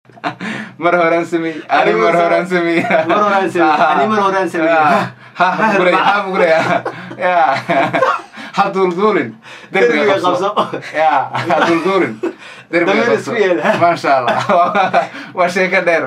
mar horaan samey ani mar horaan samey Mar horaan sameeyey, ani mar horaan sameeyey. ha bugray ha bugray ya ha duulduulin derbiga Derbiga qabso qabso. ya ha duulduulin derbiga Dameer qabso isku yeel. maasha allah waa sheeko dheer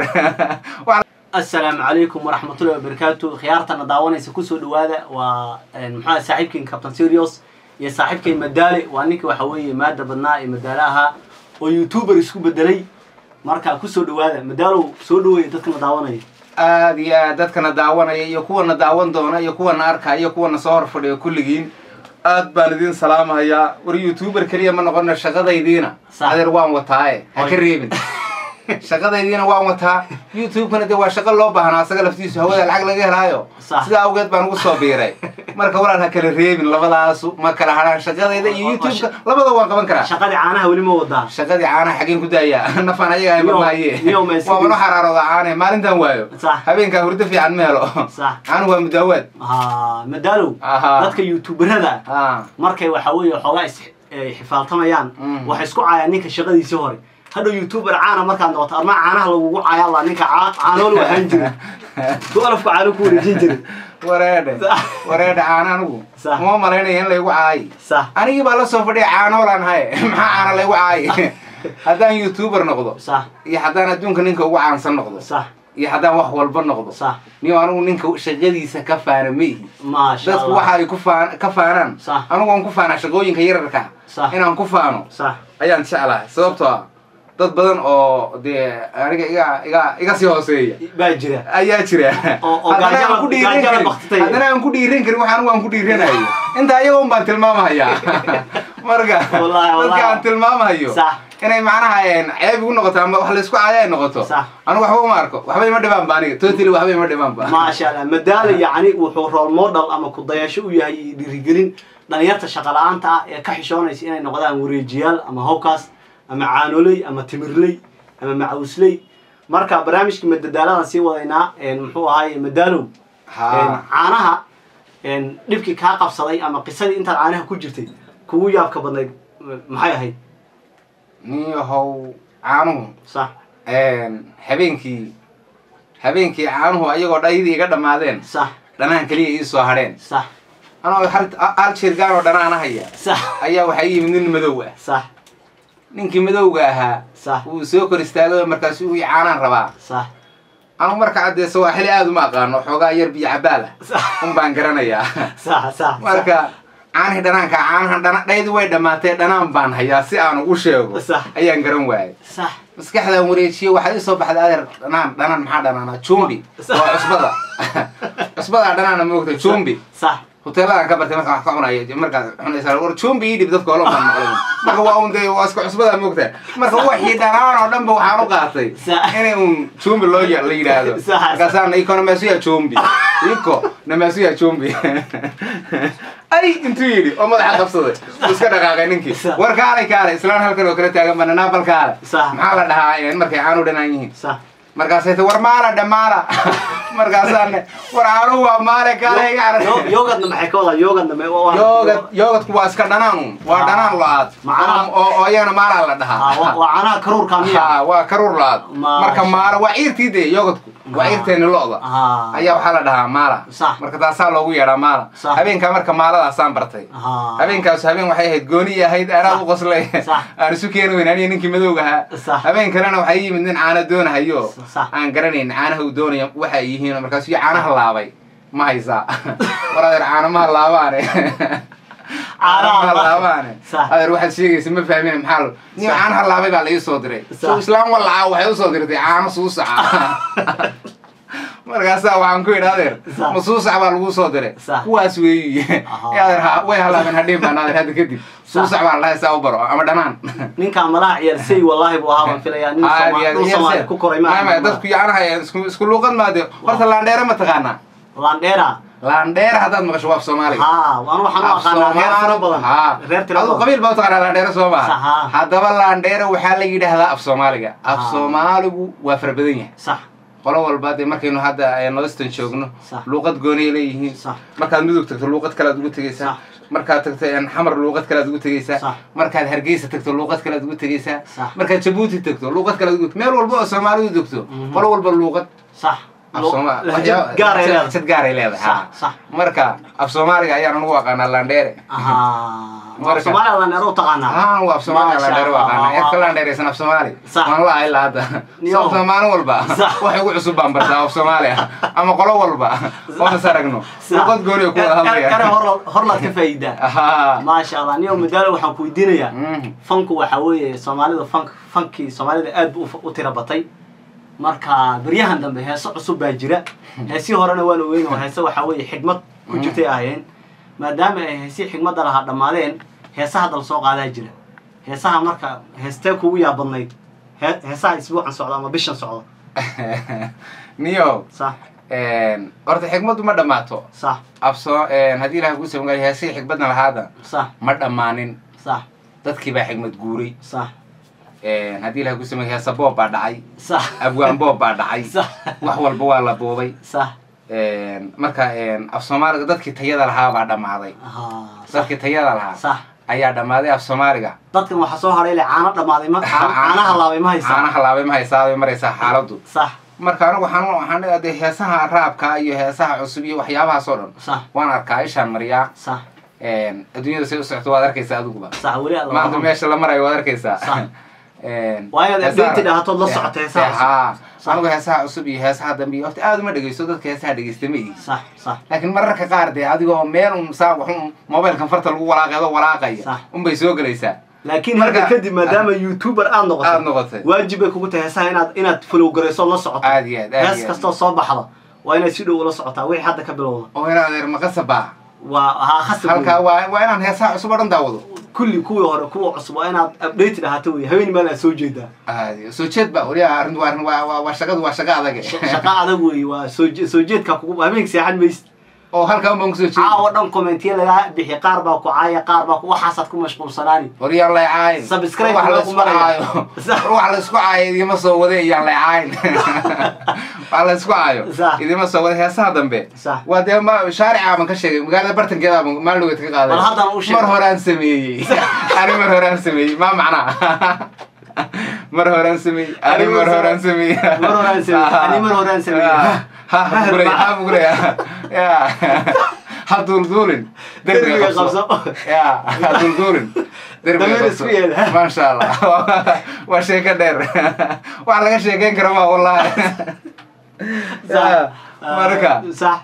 asalaamu calaykum waraxmatullahi wabarakaatu khiyaartana daawanaysa kusoo dhawaada waa maxaa saaxiibkiin captain serios iyo saaxiibkay madaale waa ninka waxa weeye maada badnaa ee madaale ahaa oo youtuber isku bedelay marka kusoo dhawaada madaalow soo dhaweeya dadkana daawanaya aad iyo aad dadkana daawanaya iyo kuwana daawan doona iyo kuwana arkaya iyo kuwana soo hor fadhiya kulligiin aad baan idin salaamahayaa war youtuber keliya ma noqona shaqadaydiina Sax. adeer waan wataaye ha ka Oy. reebin shaqadaydiina waan wataa youtube-kana dee waa shaqo loo baahnaa asaga laftiisu hawada lacag laga helaayo Sax. sidaa awgeed baan ugu soo biiray marka walaal ha kala reebin labadaasu ma kala hadhaan shaqadayda iyo Waa- waa youtube-ka sha- labada waan qaban karaa shaqadii caanaha weli ma wadaa shaqadii caanaha xageen ku daayaa nafaan ayaga Niyow- mamaaye niyow ma iska waa mano dhig- xaraarooda caane maalintan waayo Sax. habeenkaa hurdo fiican ma helo Sax. caanu waa mudaawaad ha madaalow Aha. dadka youtuberada Ah. markay waxa weeye xoogaa is eh, xifaaltamayaan Mm. waxay isku caayaan ninka shaqadiisii hore hadhow youtuber caana markaad noqoto armaa caanaha lagugu caaya la ninka caa- caanool waxaan jirin dualafku caano ku wareejin jirin wareedhe Sax. wareedhe caano anigu Sax. uma malaynaya in laygu caayi sax anigii baa la soo fadhiya caanoolaan haye maxaa caana laygu caayi haddaan youtuber noqdo sax iyo haddaan adduunka ninka ugu caansan noqdo sax iyo haddaan wax walba noqdo sax niyo anigu ninka shaqadiisa ka faana ma ihi maasha dadku allah waxa ay ku faan ka faanaan Sax. anigu waan ku faanaa shaqooyinka yararka Sax. inaan ku faano sax ayaan jeclahay sababtoo ah dad badan oo dee aniga iga iga iga sii hooseeya baa jira ayaa jira Oo- oo Haddana gaajada- aan ku dhiiran gaajada karin- baktitay. haddana aan ku dhiiran karin waxaan waan ku dhiiranayo inta ayaga un baan tilmaamahayaa marka Wallaahi, wallaahi. dadka aan tilmaamahayo Sax. inay macnaha een, ceeb igu noqoto ama wax laysku caaya ay noqoto Sax. anigu waxba uma arko waxba ima dhibaan ba aniga totally waxba ima dhibaan ba maasha allah madaala yacni wuxuu role model ama kudayasho u yahay iyo dhiirigelin dhalinyarta shaqa la-aanta ah ee ka xishoonaysa inay noqdaan wareejiyaal ama howkaas ama caanoley ama timirley ama macawusley marka barnaamijka madadaaladan sii wadaynaa een, muxuu ahaay madaalow Ha. een, caanaha een, dhibkii kaa qabsaday ama qisadii intaad caanaha ku jirtay kugu yaabka badnayd m- maxay ahayd niyahow caanuhu sax een, habeenkii habeenkii caanuhu ayagoo dhayadii iga dhammaadeen sax dhanaan keliya ii soo hadheen sax anoo hal- hal jirgaan oo dhanaana haya sax ayaa waxaa ii yimid nin madow ah sax ninkii madowga ahaa sax wuu soo kor istaagay markaasu uu caanaan rabaa sax anu marka caddee sawaaxili aad uma aqaano xoogaa yar biyo cabaal ah sax un baan garanayaa sax sax marka caanihii dhanaanka caanahan dhana dhaydi way dhammaatee dhanaan baan hayaa si aan ugu sheego Sax. ayaan garan waayay sax maskaxdaan wareejiye waxaa ii soo baxday adeer dhanaan dhanaan maxaa dhanaana jumbi Sax. waa cusbada cusbadaa dhanaana moogta jumbi sax hoteeladaan ka bartay markaan wax ka cunaya markaad cunaysaa war jumbi ii dhib dadka olo baan maqlay marka waa un dee waa iska cusbadaa moogta marka waxii dhanaan oo dhan ba waxaan u qaatay Sax. inay un jumbi loo ya- la yidhaahdo Sax. markaasaan iko namasuya jumbi iko namasuya jumbi ay intuu yidhi oo madaxa qabsaday uu iska dhaqaaqay ninkii Sax. war kaalay kaalay islaan halkan oo kala taagan bananaa bal kaale Sax. maxaa la dhahaa een, markay caanu dhanaan yihiin sax markaasay ta war maala dhamaala markaasaane war caanuhu waa maale kaale iga Yo- carab yogadna maxay ka wadaa yogadna ma- waa- yoogad yoogadku waa iska dhanaan un waa Ah. dhanaan lo-aad Macnaha- oo oo iyagana maalaa la Ah, waa dhahaa waa caanaha karuurka miya ha waa karuur lo-aad Maasha. marka maala waa ciirtii dee yoogadku waa Ah. ciirteeni lo-da Ah. ayaa waxaa la dhahaa maala Sax. marka taasaa loogu yeedhaa maala Sax. habeenkaa marka maaladaasaan bartay Ah. habeenkaas habeen waxay ahayd gooni ahayd aanaad Sax. u qoslay Sax. aan isu keeni weyn aniga ninkii madowga ahaa Sax. habeen kalena waxaa ii yimid nin caano doonahayo Sax. aan garanayn caanaha uu doonaya waxa ay yihiin markaasu iyo caanaha laabay ma haysaa war adeer caanamaha laabaane caanaha laabaane Sax. adeer waxaad sheegaysa ma fahmin maxaa lo nin Sax. caanaha laabay baa la ii soo diray Sax. so islaam walacaa waxay usoo dirtay caano suusaca markaasaa waxaan ku yidhi adeer Sax. ma suusac baa lagu soo diray Sax. kuwaas weeyi Aha. ee adeer ha- way halaabeen hadhiin baan adeer hadda kadib suusac baa la dhahay saa u baro ama dhanaan ninkaan malaha ciyaarsay wallaahi buu ahaa baan filayaa nin Aad iyo Soomaali aad dhul iyo Soomaali se- ku koray Maya, maya, ma dadku yacnaha isku isku luuqad maade horta laandheere ma taqaanaa landheera laandheere haddaad maqasho waaf soomaaliga ha anu waxaan u aqaanaa reer tiro badan reer tiro adu badan qabiil baa u taqaanaa laandheere soo Sax, maha haa. haddaba laandheere waxaa la yidhaahdaa af soomaaliga af Ah. soomaaligu waa fara badan yahay sax qolo walba dee markaynu hadda northern joogno Sax. luuqad goonay leeyihiin Sax. markaad mudug tagto luuqad kale aad ugu tegaysaa Sax. markaad tagto een, xamar luuqad kalead ugu tegeysaa Sax. markaad hargeysa tagto luuqad kalead ugu tegeysaa Sax. markaad jabuuti tagto luuqad kalead ugu meel walba oo soomaalidu degto Mhm. qolo walba luuqad sax af Lo- Sooma- lahjad waxyaa- gaaray lahjad- leedahay lahjad gaaray leedahay Sax, ha. sax. marka af soomaaliga ayaan ugu aqaanaa landheere ahaa Marka- soomaaliya landheero u taqaanaa haan waa af soomaaliga Masha landheere u Allah. aqaanaa eed ka landheereysan af soomaali Sax. waan la ilaa hadda Yo. sababta maalin walba Sax. wax ugu cusub baan bartaa af soomaaliya ama qolo walba oon is aragno luuqad gooni oo ku wada ere hadlaya hor- horlaad ka faa'iidaa Ahaa. maasha allah niyo madaalo waxaan ku weydiinayaa Mhm. fanku waxa weeye soomaalida fank fankii soomaalida aad buu u tira batay marka beryahan dambe heeso cusub baa jira heesii horena waan ogeyn oo heese waxa weeye xigmad ku jirtay ahayeen maadaama ay heesii xigmadda lahaa dhammaadeen heesaha dal soo qaadaa jira heesaha marka heestee kugu yaabadnayd Hee- heesaha isbuucan socda ama bishan socda niyo sax een, horta xigmaddu ma dhammaato sax afsoo haddii ilaah kuu samgaay heesihii xigmadna lahaada sax ma dhammaanin sax dadkii baa xigmad guuray sax Een, haddii ilaah kuu samgaay heesa boob baa dhacay sax abwaan boob baa dhacay sax wax walba waa la boobay sax Een, marka een, af soomaaliga dadkii tayada lahaa baa dhammaaday Ahaa, sax dadkii tayada lahaa sax ayaa dhammaaday af soomaaliga dadkan waxaa soo haray ile caano dhammaaday ma caano- caanaha laabay ma haysaa caanaha laabay ma haysaa bay maraysaa xaaladdu sax marka anigu waxaan waxaan leeyahay dee heesaha raabka iyo heesaha cusub iyo waxyaabahaas oo dhan sax waan arkaa ishaan mariyaa sax Een, adduunyada say u socoto waad arkaysaa adiguba sax weli aad maanta meesha la marayo waad arkaysaa Sax. Een, Waa inaad heesaha- updated ahatood la socoto heesaha cusub. Haa. Sax. anigu heesaha cusub iyo heesaha dambe iyo horta aad uma dhegeysto dadka heesaha dhegeysta ma ihi sax sax laakiin mararka qaar dee adigoo meel un saa waxun mobilkan farta lagu walaaqeedo walaaqaya Sax. unbay soo gelaysaa laakiin Marka- hadda kadib maadaama youtuber aad aad noqoto noqotay waajib bay kugu tahay heesaha inaad inaad follow garayso la socoto aad iyo aad aad hees iyo aad kastoo soo baxda waa inaad si dhow ula socotaa wixii hadda ka bilowda oo inaa adeer maqasaba waa haa khasab halkaa wey. waa waa inaan heesaha cusub oo dhan daawado kulli kuwii hore kuwa cusub waa inaad updated ahaato wey haween meel aad soo jeedaa aad iyo- soo jeed ba waliya arrin waa arrin waa waa waa shaqadu waa shaqo adag shaqo adag wey waa soo je- soo jeedka kugu habeenka seexan maysid oo halkaa unbaan kusoo jeedi caawa dhan commentiya lagaa bixi qaar baa ku caaya qaar baa ku waxaasaad ku mashquulsanaani waryaan laycaayn Subscribe wax loo laysku maraya. caayo wax laysku caayo idima soo wade iyaan laycaayn wax laysku caayo Sax. idima soo wade heesaha dambe Sax. waa dee ma shaarica baan ka sheegay magaalada bartankeeda baan maalin dhaweed ka qaaday Bal haddana u sheeg. mar horaan sameeyey ani mar horaan sameeyey ma macnaa mar horaan sameeyey ani mar horaan sameeyey Mar horaan sameeyey, ani mar horaan sameeyey. ha ha buguraya ha buguraya ya ha duulduulin Derbiga qabso. ya ha duulduulin derbiga Dameer qabso isku yeel. maasha allah waa sheeko dheer wax laga sheekeyn karo ma wallahi Ya, marka sax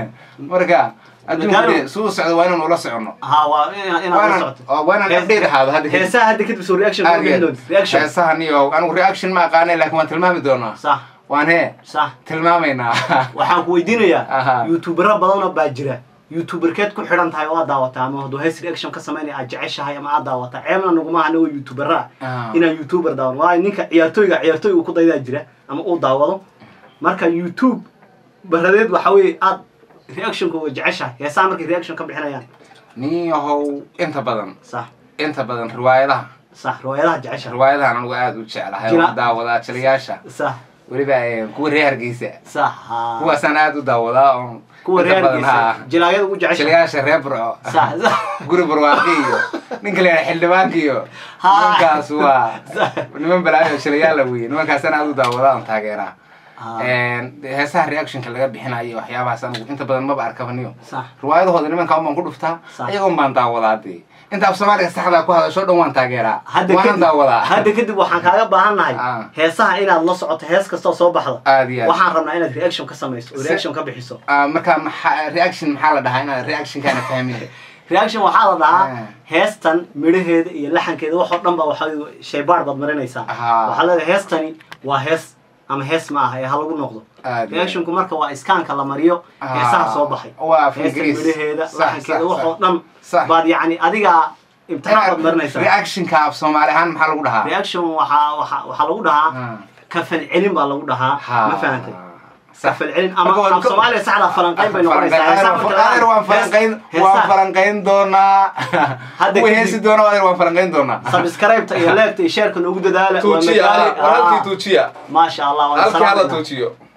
marka adduunka Magaalo- dee suu socdo waa inaan ula socono ha waa ina- inaad la Waanaan- socoto oo waa inaan Hees- update ahaado hadda kadib. heesaha hadda kadib soo reaction Aad ma iyo bixin aad. doonto reaction heesahan iyo anigu reaction ma aqaanay laakiin waan tilmaami doonaa sax waan hee sax tilmaamaynaa waxaan ku Aha. weydiinayaa youtubero badanoo baa jira youtuberkeed ku xidhan tahay oo aad daawataa ama hadduu hees reaction ka samaynaya aad jeceshahay ama aad daawataa ceebna naguma anagoo youtubera Ah. inaan youtuber daawan waayo ninka ciyaartooyga ciyaartooy uu ku daydaa jira ama uu daawado marka youtube baradeed waxa weeye aad reactionka waa jeceshahay heesaha markay reaction ka bixinayaan nin yahow inta badan sax inta badan riwaayadaha sax riwaayadaha jeceshahay riwaayadahan anigu aada u jeclahay Jira- oo daawadaa jiliyaasha sax weliba eh, kuwa reer hargeysa sax haa. kuwaasaan aada u daawadaa oo kuwa inta reer badan, haa. hargeysa jilaayada ugu jeceshahay jiliyaasha reer burco sax sax guri barwaaqi iyo ninka leeyahay xildhibaanka iyo Haa. nimankaas waa Sax. niman balaayo jiliyaala wey nimankaasaan aada u daawadaa oon taageeraa Haa. Een, heesaha reactionka laga bixinayo waxyaabahaas anigu inta badan maba arkabaniyo sax riwaayadahooda nimanka un baan ku dhuftaa Sax. ayagoon baan daawadaa dee inta af soomaaliga saxdaa ku hadasho dhan waan taageeraa hadda waanan kadib daawadaa hadda kadib waxaan kaaga baahan nahay Ah. heesaha inaad la socoto hees kastoo soo baxda aad iyo aad waxaan rabnaa inaad reaction ka samayso oo Se- reaction ka bixiso Ah, marka maxaa reaction maxaa la dhahaa inaan reactionkaana fahmin reaction waxaa la dhahaa Ah. heestan midhaheeda iyo laxankeeda waxoo dhan ba waxa shaybaar baad marinaysaa Ahaa. waxaa leedahay heestani waa hees ama hees ma aha ee ha lagu noqdo Aad iyo reactionku marka waa iskaanka la mariyo Ah. heesaha soo baxay Waa af heestan Ingiriis. midhaheeda Sax, laxankeeda sax, waxoo sax. dhan Sax. baad yacni adigaa imtixaan baad marinaysaa reactionka af soomaali ahaan maxaa lagu dhahaa reaction waxaa waxaa waxaa lagu dhahaa Ah. kafal celin baa lagu dhahaa Ha. ma fahantay Sax. kafal celin ama Marka waan af ka- soomaaliya saxda falanqayn bay noqonaysaa Falanqayn- Heesaha marka la adeer waan falanqayn hees- waan heesaha- falanqayn doonaa Hadda kuwa kadib- heesi doona adeer waan falanqayn doonaa subscribe-ta iyo leegta iyo sheerka noogu dadaala waa tuujiya magaali- war halkii Ah, tuujiya maasha allah waan halkii hala salaamaynaa. tuujiyo